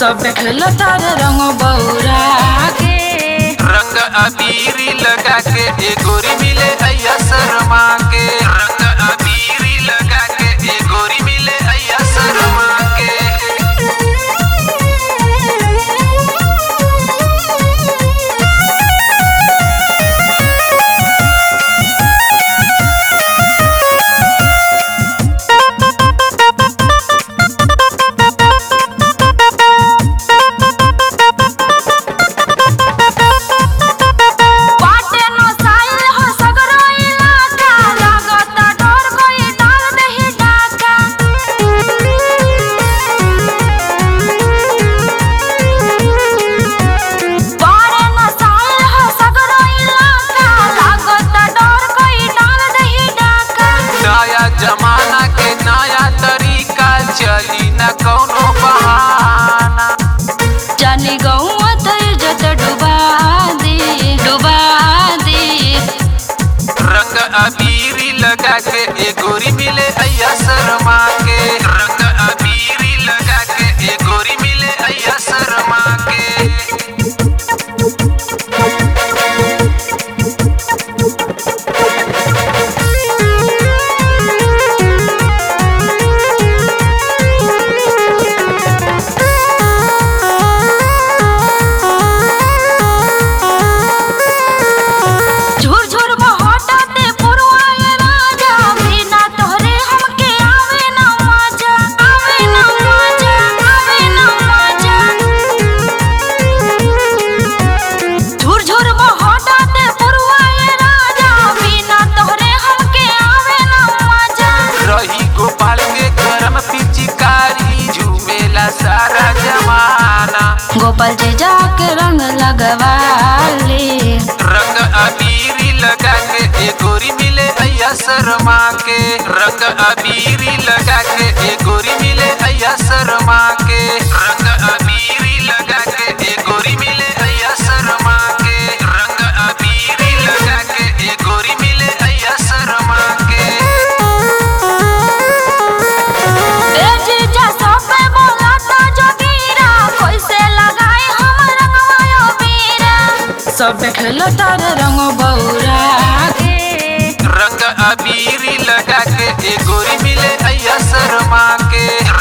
सब देखलो तारे रंग बौरा के रंग अबीरी लगा के ए गोरी मिले अय्या शर्मा के रंग अबीरी लगा के ए गोरी मिले अय्या शर्मा के बाटे नो साइल हो सगरो इलाका लागता डर कोई डाल दही डाका बाटे नो साइल हो सगरो इलाका लागता डर कोई डाल दही डाका नया जमाना के नया तरीका चली न कौनो बहाना जाने गौवा त इज्जत डुबा दे डुबा दे रंग अबीरी लगा के ए गोरी मिले अय्या शर्मा के रंग अबीरी लगा के ए गोरी मिले अय्या शर्मा के झुर झुर बहटाते पुरवाए राजा बिना तोहरे हमके आवे ना मजा आवे ना मजा आवे ना मजा झुर झुर बहटाते पुरवाए राजा बिना तोहरे हमके आवे ना मजा रही गोपाल के गरम पिचकारी झूमेला सारा जमाना गोपाल जी जाके रंग लगवाले रंग अबीरी लगा के ए गोरी मिले अय्या शर्मा के रंग अबीरी लगा के ए गोरी मिले अय्या शर्मा के रंग अबीरी लगा के ए गोरी मिले अय्या शर्मा के रंग अबीरी लगा के ए गोरी मिले अय्या शर्मा के ए जीजा सब पे बोलाता जोगीरा कैसे लगाए हम रंगवायो बीरा सब देखलो तारे रंग बौरा के रंग अबीरी लगा के ए गोरी मिले अय्या शर्मा के